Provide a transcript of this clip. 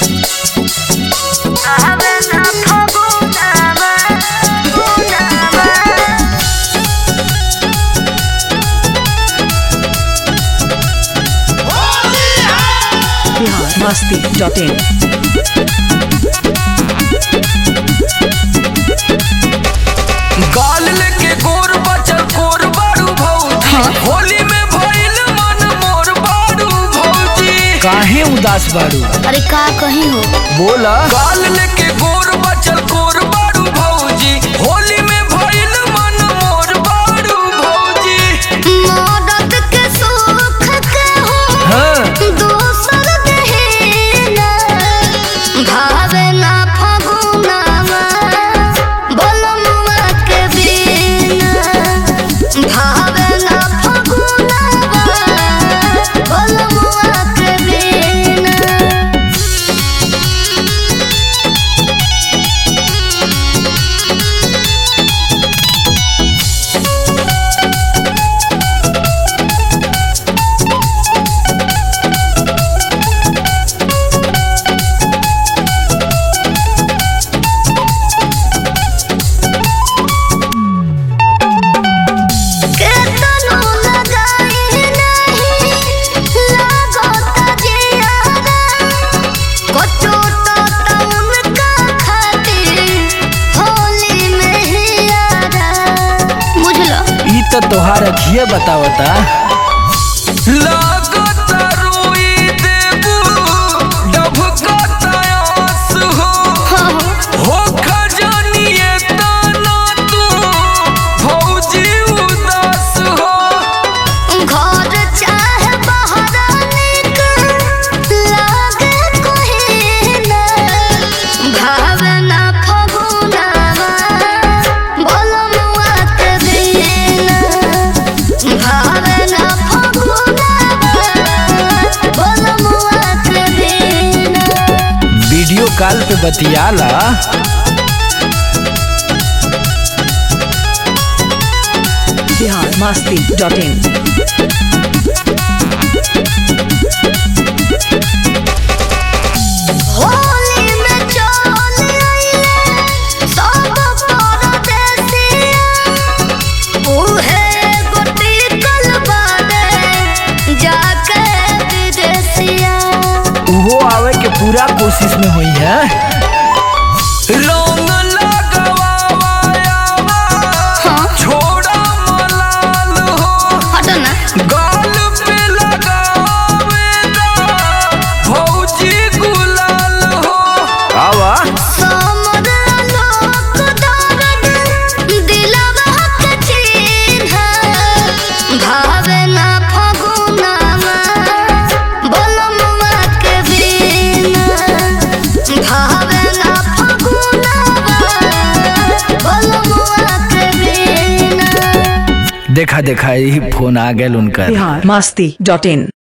masti.in. गाल लेके गोर बचल कोर बारू भौजी होली में भइल मन मोर बारू भौजी काहे उदास बारू अरे का कहीं हो बोला गाल लेके गोर बचल कोर बारू भौजी होली में भइल मन मोर बारू भौजी मदद के सुख के हो हाँ दोसर देहिना भावे ना फगुनावा बोलमुआ के बिना भावे ना फगुनावा बोलमुआ के बिना केतनो लगाई नहीं लागता जियारा कोचो तो तउन का खातिर होली में ही आरा बुझलो ई तो तोहार अखिए बतावता लागता रोई देबू डभकता आस हो हो खजानिए ताना तू भौजी उदास हो घर चाहे बहरा निक लागे कोई ना भावना फगुनावा बोलमुआ के बिना भावना फगुनावा बोलमुआ के बिना वीडियो कॉल पे बतियाला Bihar masti.in. होली में चल आइले सब परदेसिया उहे गोटी कलबादे जाके विदेसिया उहो आवे के पूरा कोशिश में हुई है रंग लगवावा हाँ छोड़ा मलाल हो हटो ना गाल पे लगावेगा भौजी गुलाल हो आवा समर लोक दर्द दिलवा के चिन्ह भावना फगुनावा बोलमुआ के बिना भावना फगुनावा बोलमुआ के बिना देखा देखा यही फोन आ गया उनका Bihar masti.in.